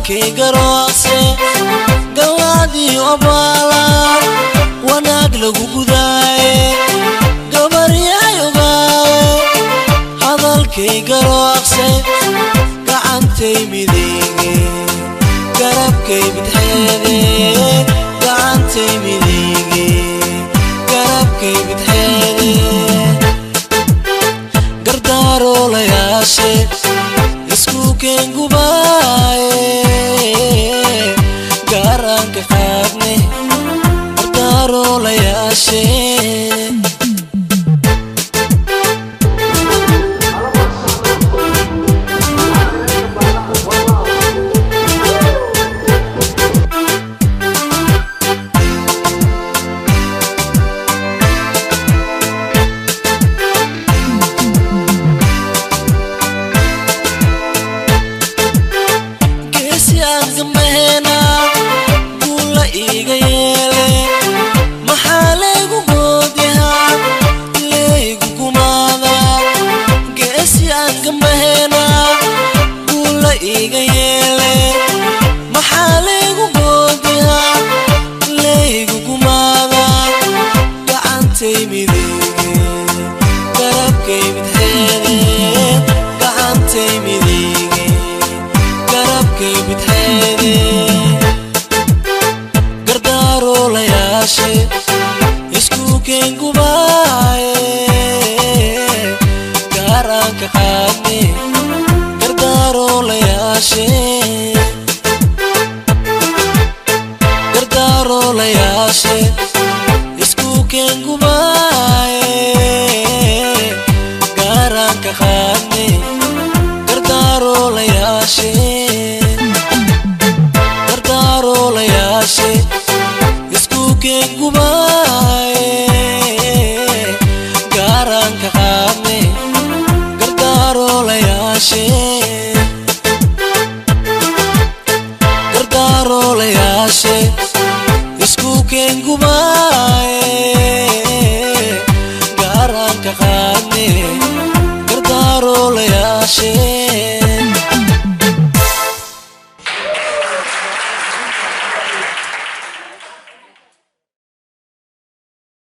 hadalkay garoocse gawaadii obaala wanaag lagu gudaaye gabaryaay ogaaye hadalkay garoocse gacantay mideege garabkay bidxeede gacantay mideege garabkay bidxeede gardaarolayaashe isku keengubaaye gaaraanka qaadne gardaarolayaashe geesi aan gambaheena guula iiga yeele maxaa laygu goodyahaa laygu gumaada geesi aan gambaheena guula iiga yeele maxaa laygu goodyahaa laygu gumaada gacantay mideege garabkay midxeede gacantay mideege garabkay bidxeede gardaarolayaashe isku keengubaaye gaaraanka qaadne gardaarolayaashe gardaarolayaashe isku keengubaaye gaaraanka qaadne gardaarolayaashe gardaarolayaashe isku keengubaaye gaaraanka qaadne gardaarolayaashe gardaarolayaashe isku keengubaaye gaaraanka qaadne gardaarolayaashe